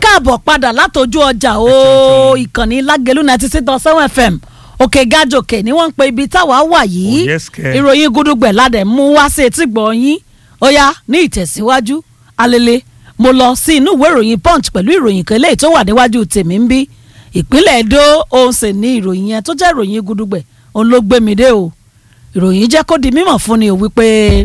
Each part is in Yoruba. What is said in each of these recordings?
káàbọ̀ padà látọjú ọjà o ìkànnì lágẹ̀lú ninety six dot seven fm òkè gàjòkè ni wọ́n ń pe ibi táwa wà yìí Oh, yes, kẹ́. ìròyìn gudugbẹ̀ ládẹ̀ mú wá sí etí gbọ̀nyìn ó yá ní ìtẹ̀síwájú alele mo lọ sí inú ìwé ìròyìn punch pẹ̀lú ìròyìn kan eléyìí tó wà níwájú tèmi ń bí ìpínlẹ̀ èdò òun sì ní ìròyìn yẹn tó jẹ́ ìròyìn gudugbẹ̀ òun ló gbé mi dé o ìròyìn jẹ́ kó di mímọ̀ fún ni o wípé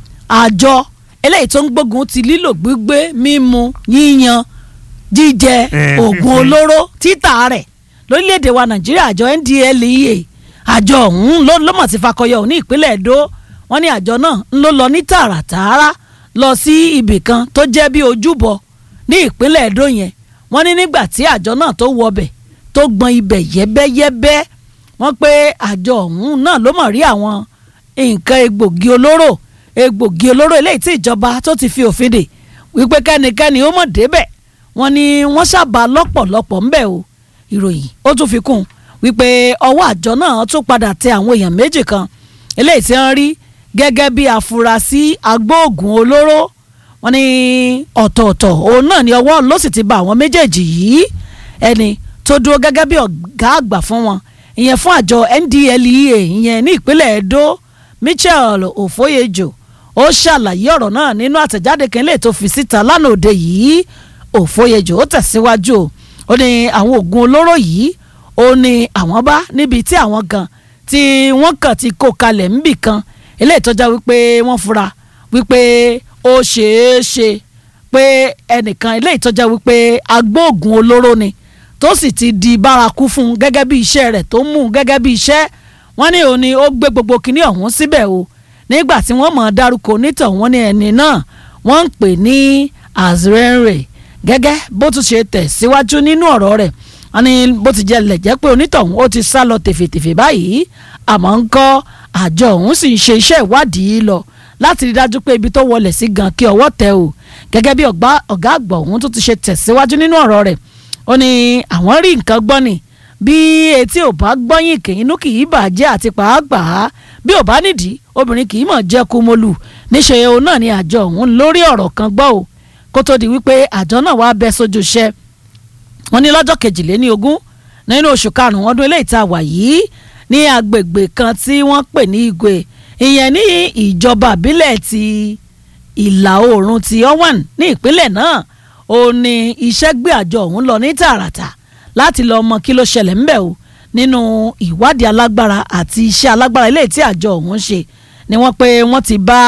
àjọ eléyìí tó ń gbógun ti lílò gbígbé mímu yíyan jíjẹ Eh, oògùn fífi. olóró títà rẹ̀ lórílẹ̀‐èdè wa nàìjíríà àjọ ndlea àjọ ọ̀hún ló ló mọ̀ sí fakọyọ ní ìpínlẹ̀ èdò wọ́n ní àjọ náà ń ló lọ ní tààràtààrà lọ sí ibì kan tó jẹ́ bí ojúbọ ní ìpínlẹ̀ èdò yẹn wọ́n ní nígbà tí àjọ náà tó wọbẹ̀ tó gbọn ibẹ̀ yẹ́bẹ́yẹ́bẹ́ wọ́n pé àjọ ọ̀hún náà ló mọ̀ rí àwọn nǹkan egbògi olóró egbògi olóró eléyìí tí ìjọba tó ti fi òfin dè wípé kẹ́nikẹ́ni ó mọ̀ débẹ̀ wọ́n ní wọ́n sábà lọ́pọ̀lọpọ̀ ńbẹ̀ o ìròyìn ó tún fi kún un wípé ọwọ́ àjọ náà tún padà tẹ àwọn èèyàn méjì kan eléyìí tí wọ́n rí gẹ́gẹ́ bí afurasí agbóògùn olóró wọ́n ní ọ̀tọ̀ọ̀tọ̀ òun náà ni ọwọ́ ló sì ti ba àwọn méjèèjì yìí ẹni tó dúró gẹ́gẹ́ bí ọ̀gá àgbà fún wọn ìyẹn fún àjọ NDLEA ìyẹn ní ìpínlẹ̀ Edo Michael Ofoyejo ó ṣàlàyé ọ̀rọ̀ náà nínú àtẹ̀jáde kan lè tó fi síta lánàá òde yìí Ofoyejo ó tẹ̀síwájú o ó ní àwọn oògùn olóró yìí ó ní àwọn bá níbi tí àwọn gan tí wọ́n kàn ti kó kalẹ̀ ńbì kan eléyìí tó já wípé wọ́n fura wípé ó ṣeé ṣe pé ẹnìkan eléyìí tó já wípé agbóògùn olóró ni tó sì ti di bárakú fún un gẹ́gẹ́ bí iṣẹ́ rẹ̀ tó mú un gẹ́gẹ́ bí iṣẹ́ wọ́n ní òun ni ó gbé gbogbo kinní ọ̀hún síbẹ̀ o nígbà tí wọ́n mọ̀ ọ́ dárúkọ onítàn wọ́n ní ẹni náà wọ́n ń pè ní azrenre gẹ́gẹ́ bó tún ṣe tẹ̀ síwájú nínú ọ̀rọ̀ rẹ̀ wọ́n ní bó ti jẹ́ lẹ̀ jẹ́ pé onítọ̀hún ó ti sá lọ tèfètèfè báyìí àmọ́ ń kọ́ àjọ ọ̀hún sì ń ṣe iṣẹ́ ìwádìí lọ láti rí dájú pé ibi tó wọlé sí gan kí ọwọ́ tẹ̀ o gẹ́gẹ́ bí ọ̀gá ọ̀gá àgbà ọ̀hún tó ti ṣe tẹ̀síwájú nínú ọ̀rọ̀ rẹ̀ ó ní àwọn rí nǹkan gbọ́ ni bí etí ò bá gbọ́yìn kì inú kì í bàjẹ́ àti pàápàá bí ò bá nídìí obìnrin kì í mọ̀ jẹ́ kúmọ́lù níṣẹ́ òun náà ni àjọ ọ̀hún lórí ọ̀rọ̀ kan gbọ́ o kó tó di wípé àjọ náà wàá bẹ́ sójú iṣẹ́ wọ́n ní lọ́jọ́ kejìléní ogún nínú oṣù karùn-ún ọdún eléyìí tá a wà yìí ní agbègbè kan tí wọ́n pè ní Igwe ìyẹn ní ìjọba àbílẹ̀ ti ìlà oòrùn ti Owan ní ìpínlẹ̀ náà ó ní iṣẹ́ gbé àjọ ọ̀hún lọ ní tààràtà láti lọ mọ kí ló ṣẹlẹ̀ ńbẹ̀ o nínú ìwádìí alágbára àti iṣẹ́ alágbára eléyìí tí àjọ ọ̀hún ṣe ni wọ́n pé wọ́n ti bá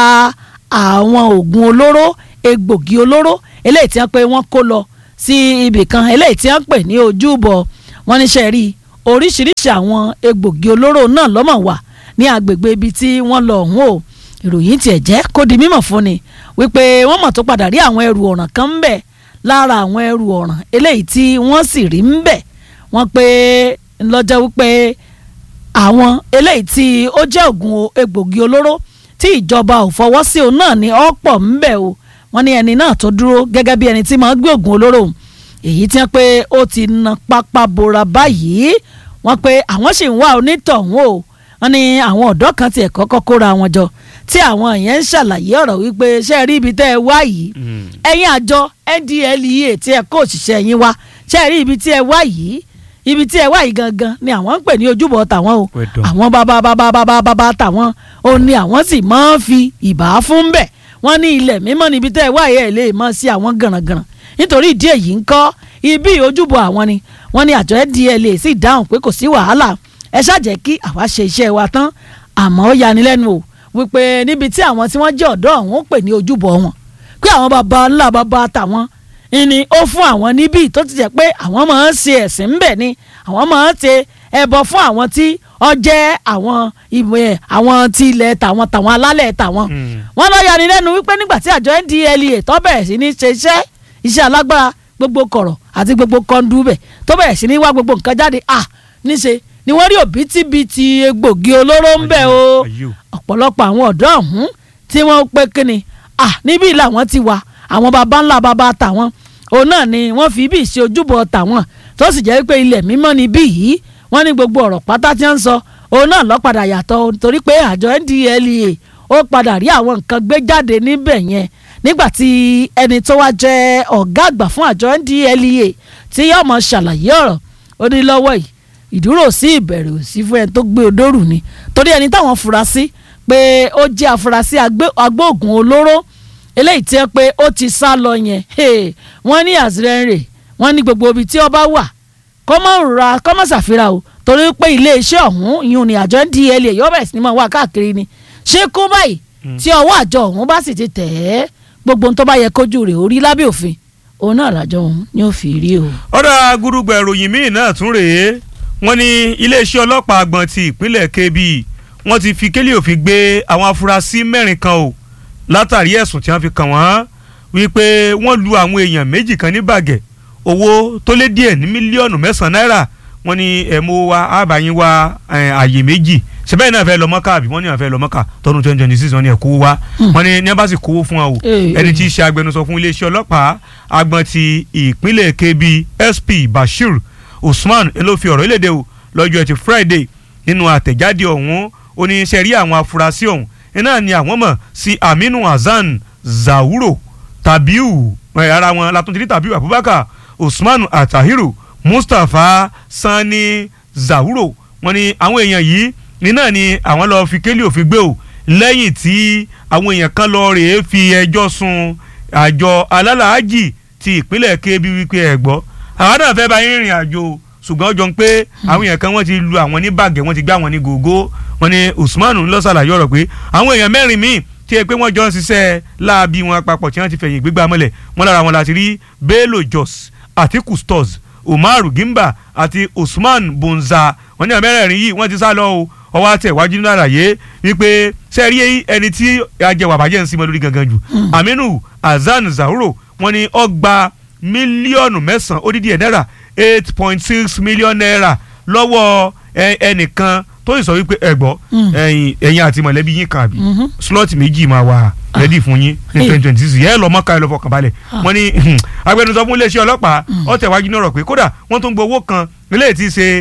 àwọn oògùn olóró egbògi olóró eléyìí tí wọ́n pé wọ́n kó lọ sí ibì kan eléyìí tí wọ́n pè ní ojúbọ wọ́n níṣẹ́ rí oríṣiríṣi àwọn egbògi olóró náà lọ́mọ̀ wà ní agbègbè ibi tí wọ́n lọ ọ̀hún o ìròyìn tiẹ̀ jẹ́ kó di mímọ̀ fún ni wípé wọ́n mọ̀ tó padà rí àwọn ẹrù ọ̀ràn kan ń bẹ̀ lára àwọn ẹrù ọ̀ràn eléyìí tí wọ́n sì rí ń bẹ̀ wọ́n pé ńlọ́jọ́ wípé àwọn eléyìí tí ó jẹ́ ògùn egbògi olóró tí ìjọba ò fọwọ́ sí òun náà ní ọ̀pọ̀ ń bẹ̀ o wọ́n ní ẹni náà tó dúró gẹ́gẹ́ bí ẹni tí máa ń gbé ògùn olóró èyí tí wọ́n pé ó ti na pápá bora báyìí wọ́n pé àwọn sì ń wá onítọ̀hún o wọ́n ní àwọn ọ̀dọ́ kan tiẹ̀ kọ́kọ́ kóra wọn jọ tí àwọn yẹn ń ṣàlàyé ọ̀rọ̀ wípé ṣe rí ibi tẹ́ ẹ wá yìí ẹ̀yin àjọ NDLEA tí ẹ kó òṣìṣẹ́ yín wá ṣe rí ibi tí ẹ wá yìí ibi tí ẹ wá yìí gangan ni àwọn ń pè ní ojúbọ tàwọn o Well done. àwọn bàbá bàbá bàbá bàbá tàwọn ò ní àwọn sì máa ń fi ìbá fún bẹ́ẹ̀ wọ́n ní ilẹ̀ mímọ́ níbi tẹ́ ẹ wá yẹ ẹ lè mọ́ sí àwọn gànàgànà nítorí ìdí èyí ń kọ́ ibi ojúbọ àwọn ni wọ́n ní àjọ NDLEA sì dáhùn pé kò sí wàhálà ẹ ṣàjẹ́ kí àwa ṣe iṣẹ́ wa tán àmọ́ ó yanilẹ́nu o wípé níbi tí àwọn tí wọ́n jẹ́ ọ̀dọ́ ọ̀hún pè ní ojúbọ wọn pé àwọn baba ńlá baba tàwọn ni ó fún àwọn níbí tó ti jẹ́ pé àwọn máa ń ṣe ẹ̀sìn ńbẹ̀ ni àwọn máa ń ṣe ẹbọ fún àwọn tí ó jẹ́ àwọn ìwé àwọn tí ilẹ̀ tàwọn tàwọn alálẹ̀ tàwọn wọ́n lọ yani lẹ́nu wípé nígbà tí àjọ NDLEA tó bẹ̀rẹ̀ sí ní ṣe iṣẹ́ iṣẹ́ alágbára gbogbo kọ̀rọ̀ àti gbogbo kọ́ńdúbẹ̀ tó bẹ̀rẹ̀ sí ní wá gbogbo nǹkan jáde à níṣe ni wọ́n rí òbítíbitì egbògi olóró ń bẹ̀ o Ayò. ọ̀pọ̀lọpọ̀ àwọn ọ̀dọ́ ọ̀hún tí wọ́n pé kíni à níbí làwọn ti wà àwọn baba ńlá baba tàwọn òun náà ni wọ́n fi bí ìṣe ojúbọ tàwọn tó sì jẹ́ pé ilẹ̀ mímọ́ ni bí yìí wọ́n ní gbogbo ọ̀rọ̀ pátá tí wọ́n ń sọ òun náà ló padà yàtọ̀ torí pé àjọ NDLEA ó padà rí àwọn nǹkan gbé jáde níbẹ̀ yẹn nígbà tí ẹni tó wá jẹ́ ọ̀gá àgbà fún àjọ NDLEA tí yóò mọ̀ ṣàlàyé ọ̀rọ̀ ó ní lọ́wọ́ yìí ìdúró sí ìbẹ̀rù sí fún ẹni tó gbé odòrú ni torí ẹni táwọn fura sí pé ó jẹ́ afurasí agbóògùn olóró eléyìí tí ẹ pé ó ti sá lọ yẹn wọ́n ní àzírẹ́rẹ́ wọ́n ní gbogbo ibi tí ọba wà kọ́mọ̀ ra kọ́mọ̀ ṣàfihàn o torí pé iléeṣẹ́ ọ̀hún ìyún ni àjọ NDLEA yóò bẹ̀rẹ̀ sí ni máa wà káàkiri ni ṣé kó báyìí tí ọwọ́ àjọ ọ̀hún bá sì ti tẹ̀ ẹ́ gbogbo ohun tó bá yẹ kójú rẹ̀ orí lábẹ́ òfin òun náà làjọ ọ̀hún ni ó fi rí o. ọ̀dà gúrúgbà ìròyìn míì náà tún rèé wọ́n ní iléeṣẹ́ ọlọ́pàá àgbọ̀n ti ìpínlẹ̀ Kebbi wọ́n ti fi kélé òfin gbé àwọn afurasí mẹ́rin kan o látàrí ẹ̀sùn tí wọ́n fi kàn wọ́n wípé wọ́n lu àwọn èèyàn méjì kan ní bàgẹ́ owó tó lé díẹ̀ ní mílíọ̀nù mẹ́sàn-án náírà wọ́n ní ẹ̀mú wa àbáyín wa àyè méjì sẹ́bẹ̀ náà fẹ́ lọ mọ́kà àbí wọ́n ní àwọn fẹ́ lọ mọ́kà tọdún twenty twenty six wọ́n ní ẹ̀ kówó wá wọ́n ní ní abasi kówó fún wa o ẹni tí í ṣe agbẹnusọ fún iléeṣẹ́ ọlọ́pàá agbọ̀n ti ìpínlẹ̀ Kebbi SP Bashir Usman ló fi ọ̀rọ̀ ìlédè o lọ́jọ́ ẹtì Friday nínú àtẹ̀jáde ọ̀hún ó ní ṣe rí àwọn afurasí ọ̀hún iná ni àwọn mọ̀ sí Aminu Hasan Zawuro Tabiu ara wọn látúntì Tabiu Abubakar Usman Atahiru Mustapha Sani Zawuro wọ́n ní àwọn èèyàn yìí ní náà ni àwọn lọ́ọ́ fi kélé òfin gbé o lẹ́yìn tí àwọn èèyàn kan lọ́ọ́ rèé fi ẹjọ́ sun àjọ alálàájì ti ìpínlẹ̀ Kebbi wípé ẹ̀ gbọ́ àwọn náà fẹ́ bá yín rìnrìn àjò ṣùgbọ́n ó jọ ń pé àwọn èèyàn kan wọ́n ti lu àwọn ní bàgẹ́ wọ́n ti gbá àwọn ní gògó wọ́n ní Usman ń lọ ṣàlàyé ọ̀rọ̀ pé àwọn èèyàn mẹ́rin míì tí ẹ pé wọ́n jọ ń ṣiṣẹ́ láabi wọn papọ̀ tí wọ́n ti fẹ̀yìn gbégbá mọ́lẹ̀ wọ́n lára wọn láti rí Bello Jos àti Custos Umaru Gimba àti Usman Bonza wọ́n ní àmẹ́rẹ̀ẹ̀rin yìí wọ́n ti sá lọ o ọwọ́ àti ẹ̀wájú nínú àlàyé wípé sẹ́ẹ̀rí ẹni tí ajẹwà bàjẹ́ ń sinmi lórí gangan jù Aminu Hasan Zawuro wọ́n ní ó gba mílíọ̀nù mẹ́sàn-án ó dídí ẹ̀ náírà eight point six million naira lọ́wọ́ ẹnìkan tó sì sọ wípé ẹ gbọ́ ẹ̀yin àti mọ̀lẹ́bí yín kan àbí slot méjì máa wà rẹ́dí fún yín ní twenty twenty six yẹ́n lọ mọ́ka ẹ lọ fọkàn balẹ̀ wọ́n ní agbẹnusọ fún iléeṣẹ́ ọlọ́pàá ó tẹ̀wájú náà rọ̀ pé kódà wọ́n tún gbowó kan eléyìí ti ṣe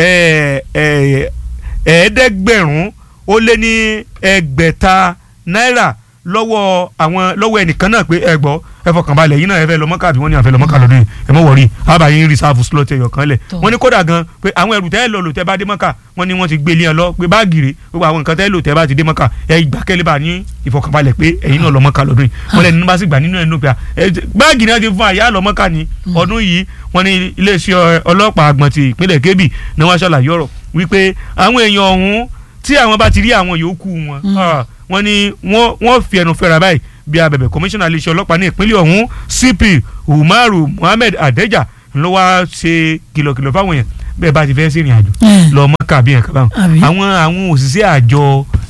ẹ̀ẹ́dẹ́gbẹ̀rún ó lé ní ẹgbẹ̀ta náírà lọ́wọ́ àwọn lọ́wọ́ ẹnìkan náà pé ẹ gbọ́ ẹ fọkàn balẹ̀ yín náà ẹ fẹ́ lọ mọ́kà àbí wọ́n ní àfẹ́ lọ mọ́kà lọ́dún yìí ẹ mọ̀ wọ̀rí àbáyé rìsáàfù slot ẹ̀yọ̀ kan lẹ̀ wọ́n ní kódà gan pé àwọn ẹrù tẹ́ lọ lò tẹ́ bá dé mọ́kà wọ́n ní wọ́n ti gbé ilé ẹ lọ pé báàgì rè gbogbo àwọn nǹkan tẹ́ lò tẹ́ bá ti dé mọ́kà ẹ gbà kẹ́lẹ́ bá ní ìfọkànbalẹ̀ pé ẹ̀yin náà lọ mọ́kà lọ́dún yìí wọ́n lẹ́nu bá sì gbà nínú ẹnu pé báàgì náà ti fún àyà lọ mọ́kà ní ọdún yìí wọ́n ní iléeṣẹ́ ọlọ́pàá àgbọ̀n ti ìpínlẹ̀ Kebbi ni wọ́n ṣàlàyé ọ̀rọ̀ wípé àwọn èèyàn ọ̀hún tí àwọn bá ti rí àwọn yòókù wọn wọ́n ní wọ́n fi ẹnu fẹ́ra báyìí bí abẹ̀bẹ̀ kọmíṣánná iléeṣẹ́ ọlọ́pàá ní ìpínlẹ̀ ọ̀hún CP Umaru Muhammed Adeja ló wá ṣe kìlọ̀kìlọ̀ fáwọn èèyàn bẹ́ẹ̀ bá ti fẹ́ sí ìrìn àjò lọ mọ́kà bí ẹ̀ka báwọn àwọn àwọn òṣìṣẹ́ àjọ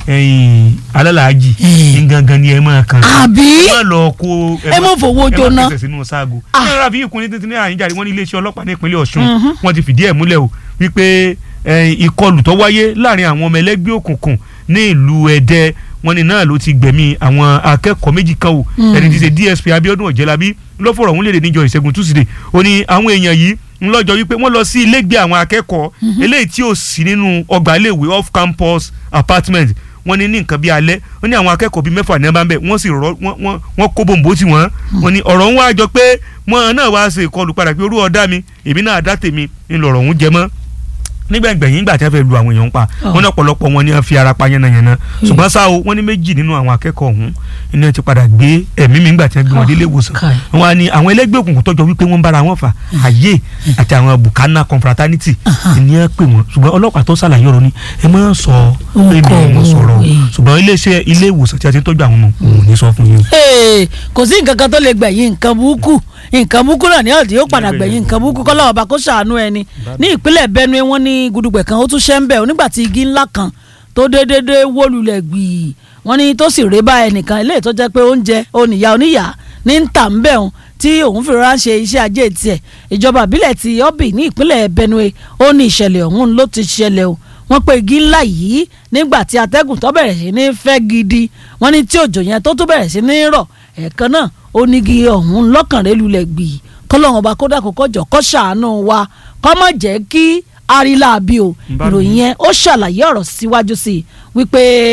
alálàájì ní gangan ni ẹ máa kàn àbí ẹ lọ kó ẹ mọ̀ fowó jóná ẹ máa sínú sáàgó ẹ rà bí ìkùnrin títí ní àyíjáde wọn ní iléeṣẹ́ ọlọ́pàá ní ìpínlẹ̀ Ọ̀ṣun wọ́n ti fìdí ẹ̀ múlẹ̀ o wípé ìkọlù tó wáyé láàrin àwọn ọmọ ẹlẹ́gbẹ́ òkùnkùn ní ìlú Ẹdẹ wọ́n ní náà ló ti gbẹ̀mí àwọn akẹ́kọ̀ọ́ méjì kan o ẹni tí ṣe DSP Abíọ́dún Ọ̀jẹ̀lábí ló fọ̀rọ̀ ọ̀hún léde níjọ́ ìṣẹ́gun túsídẹ̀ ó ní àwọn èèyàn yìí ńlọ́jọ́ wípé wọ́n lọ sí ilégbé àwọn akẹ́kọ̀ọ́ eléyìí tí ò sí nínú ọgbà iléèwé off campus apartment wọ́n ní ní nǹkan bíi alẹ́ wọ́n ní àwọn akẹ́kọ̀ọ́ bíi mẹ́fà ní ẹ bá ń bẹ̀ wọ́n sì rọ wọ́n kó bòǹbò tí wọ́n wọ́n ní ọ̀rọ̀ ń wá jọ pé wọ́n náà wá ṣe ìkọlù padà pé orú ọ̀dá mi èmi náà dá tèmi ńlọrọ̀ ń jẹ mọ́ nígbàgbẹ̀yìn ìgbà tí wọ́n fẹ́ lu àwọn èèyàn pa wọ́n ní ọ̀pọ̀lọpọ̀ wọn ni wọ́n fi ara pa yánnayànna ṣùgbọ́n ṣá o wọ́n ní méjì nínú àwọn akẹ́kọ̀ọ́ ọ̀hún ni wọ́n ti padà gbé ẹ̀mí mi nígbà tí wọ́n gbé wọn délé ìwòsàn wọn á ní àwọn ẹlẹ́gbẹ́ òkùnkùn tọ́jọ́ wípé wọ́n ń bára wọn fà àyè àti àwọn bukana confraternity ni wọ́n pè wọ́n ṣùgbọ́n ọlọ́pàá tó ṣàlàyé ọ̀rọ̀ ni ẹ má sọ pé mi ò mọ̀ sọ̀rọ̀ ṣùgbọ́n iléeṣẹ́ ilé ìwòsàn tí a ti ń tọ́jú àwọn ọmọ òun ní sọ fún yín. kò sí nǹkan kan tó lè gbẹ̀yìn nǹkan burúkú nǹkan burúkú náà ní ọ̀dí yóò padà gbẹ̀yìn nǹkan burúkú kọ́ lọ́wọ́ bá kó ṣàánú ẹni ní ìpínlẹ̀ Benue wọ́n ní gudugbẹ̀ kan ó tún ṣẹ́ ń bẹ̀ onígbà tí igi ńlá kan tó déédéé wó lulẹ̀ gbìí wọ́n ní tó sì ré bá ẹnìkan eléyìí tó jẹ́ pé oúnjẹ oníyà oníyà ní ń tà ń bẹ̀ òun tí òun fi rọra ń ṣe iṣẹ́ ajé tiẹ̀ ìjọba ìbílẹ̀ ti Obi ní ìpínlẹ̀ Benue ó ní ìṣẹ̀lẹ̀ ọ̀hún ló ti ṣẹlẹ̀ o wọ́n pe igi ńlá yìí nígbà tí atẹ́gùn tó bẹ̀rẹ̀ sí ní fẹ́ gidi wọ́n ní tí òjò yẹn tó tó bẹ̀rẹ̀ sí ní rọ̀ ẹ̀ẹ̀kan náà onígi ọ̀hún lọ́kànrẹ́ lulẹ̀ gbìí kọ́lọ́hún ọba kódà kó kọjọ kó ṣàánú wa kó má jẹ́ kí arílàbí o ìròyìn yẹn ó ṣàlàyé ọ̀rọ̀ síwájú sí i wípé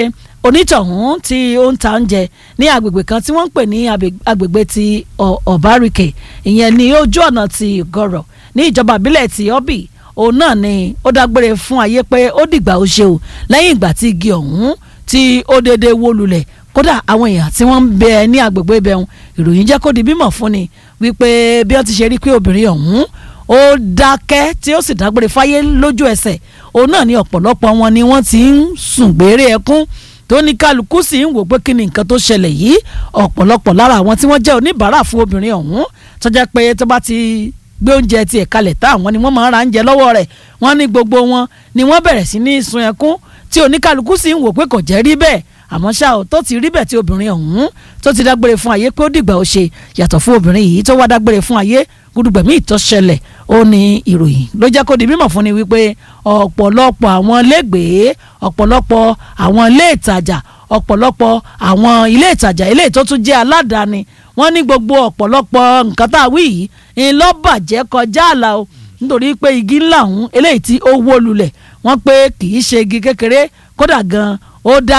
onítọ̀hún tí ó ń ta oúnjẹ ní agbègbè kan tí wọ́n ń pè ní agbègbè ti ọ̀bárìkè ìyẹn ní ojú ọ̀nà ti gọ̀rọ̀ ní ìjọba ìbílẹ̀ ti ọ́bì òun náà ni ó dágbére fún ayé pé ó dìgbà ó ṣe o lẹ́yìn ìgbà tí igi ọ̀hún tí ó dédé wó lulẹ̀ kódà àwọn èèyàn tí wọ́n ń bẹ ní agbègbè ibẹ̀ ọ̀hún ìròyìn jẹ́ kó di bímọ fún ni wípé bí wọ́n ti ṣe rí pé obìnrin ọ̀hún ó dákẹ́ tí ó sì dágbére fáyé lójú ẹsẹ̀ òun náà ni ọ̀pọ̀lọpọ̀ wọn ni wọ́n ti ń sùn gbére ẹkún tó ní kálukú sì ń wò pé kí ni nǹkan tó ṣẹlẹ̀ yìí ọ̀pọ̀lọpọ̀ lára àwọn tí wọ́n jẹ́ oníbàárà fún obìnrin ọ̀hún tó jẹ́ pé tó bá ti gbé oúnjẹ tiẹ̀ kalẹ̀ tá àwọn ni wọ́n máa ń ra oúnjẹ lọ́wọ́ rẹ̀ wọ́n ní gbogbo wọn ni wọ́n bẹ̀rẹ̀ sí ní sun ẹkún tí oníkálukú sì ń wò pé kò jẹ́ rí bẹ́ẹ̀ àmọ́ ṣá o tó ti rí bẹ́ẹ̀ tí obìnrin ọ̀hún tó ti dágbére fún ayé pé ó dìgbà ó ṣe yàtọ̀ fún obìnrin yìí tó wá dágbére fún ayé gudugbẹ̀mí ìtọ́ṣẹlẹ̀ ó ní ìròyìn ló jẹ́ kó di mímọ̀ fún ni wípé ọ̀pọ̀lọpọ̀ àwọn ilégbèé ọ̀pọ̀lọpọ̀ àwọn ilé ìtajà ọ̀pọ̀lọpọ̀ àwọn ilé ìtajà ilé tó tún jẹ́ aládàáni wọ́n ní gbogbo ọ̀pọ̀lọpọ̀ nǹkan tá a wí yìí ńlọ́bàjẹ́ kọjá àlà o nítorí pé igi ńlá ọ̀hún eléyìí tí ó wó lulẹ̀ wọ́n pé kì í ṣe igi kékeré kódà gan ó dá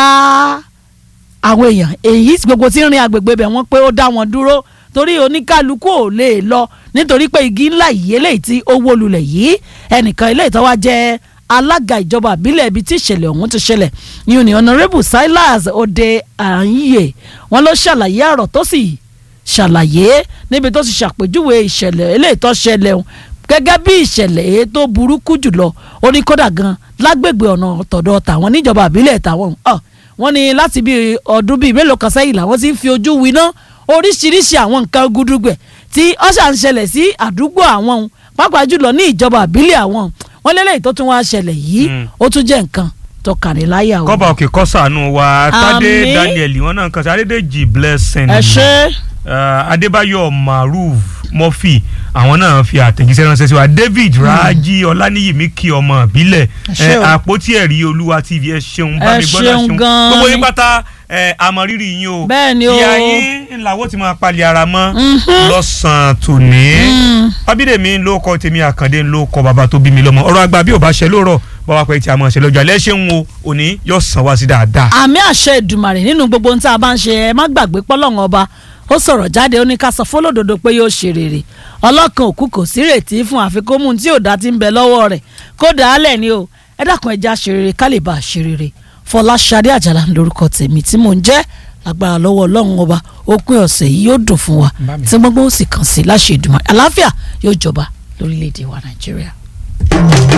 àwọn èèyàn èyí gbogbo tí ń rin agbègbè bẹ̀ wọ́n pé ó dá wọn dúró torí oníkálukú ò lè lọ nítorí pé igi ńlá yìí eléyìí tí ó wó lulẹ̀ yìí ẹnìkan eléyìí tó wá jẹ́ alága ìjọba àbílẹ̀ ibi tí ìṣẹ̀lẹ̀ ọ̀hún ti ṣẹlẹ̀ ní òní honourable silas ode àyè wọn ló ṣàlàyé ọ̀rọ̀ tó sì ṣàlàyé níbi tó sì ṣàpèjúwe ìṣẹ̀lẹ̀ eléyìí tó ṣẹlẹ̀ ọ̀hún gẹ́gẹ́ bí ìṣẹ̀lẹ̀ èyí tó burúkú jùlọ ó ní kódà gan lágbègbè ọ̀nà tọ̀dọ̀ tàwọn níjọba àbílẹ̀ tàwọn wọ́n ní láti bí ọdún bíi mélòó kan sẹ́yìn làwọn ti ń fi ojú winá oríṣiríṣi àwọn nǹkan gúdúgbẹ̀ tí ọ̀ṣà ń ṣẹlẹ̀ sí àdúgbò àwọn ohun pàápàá jùlọ ní ìjọba àbílẹ̀ àwọn wọn lélẹ́yìí tó tún wá ṣẹlẹ̀ yìí ó tún jẹ́ nǹkan tó kàní láyà o. kọ́ba òkè kọ́ sànù wa tádé Àmín. daniel wọn náà kàn sí adédèjì blessing ẹ ṣe uh, adébáyọ̀ maruf murphy àwọn náà fi àtẹ̀jíṣẹ́ ránṣẹ́ sí wa david raji ọláníyìmí kí ọmọ ìbílẹ̀ ṣé ẹ, o. àpótí ẹ̀rí olúwa tv ẹ ṣeun bá Ẹ mi gbọ́dọ̀ ṣeun ṣeun gan-an gbogbo yín ni. pátá ẹ, àmọ̀rírì yín o Bẹ́ẹ̀ ni o. ìyá yín làwọn ti máa palẹ̀ ara mọ́ Mhm. lọ́sàn-án tòní Mm. abídèmí ló kọ tèmi àkàndé ló kọ bàbá tó bí mi lọ́mọ ọ̀rọ̀ àgbà bí ò bá ṣe lóòrọ̀ báwa pé tí a máa ṣe lọ́jọ́ alẹ́ ṣé ń wo òní yóò sàn wá sí dáadáa. àmì àṣẹ ìdùmàrè nínú gbogbo ohun tí a bá ń ṣe ẹ má gbàgbé pọ́lọ́run ọba ó sọ̀rọ̀ jáde ó ní ká sọ fọlọ́dọ̀dọ̀ pé yóò ṣe rere ọlọ́kan òkú kò sí rètí fún àfikún tí ò dá ti ń bẹ lọ́wọ́ rẹ̀ kó dàálẹ̀ ni o ẹ dákun ẹja ṣe rere ká lè bá a ṣe rere fọláṣadé àjàlá lórúkọ tèmi tí mò ń jẹ́ lágbára lọ́wọ́ ọlọ́run ọba òpin ọ̀sẹ̀ yìí yóò dùn fún wa Bá mi. tí gbogbo ó sì kàn sí láṣẹ ìdùmàrè àlàáfíà yóò jọba lórílẹ̀‐èdè wa nàìjíríà.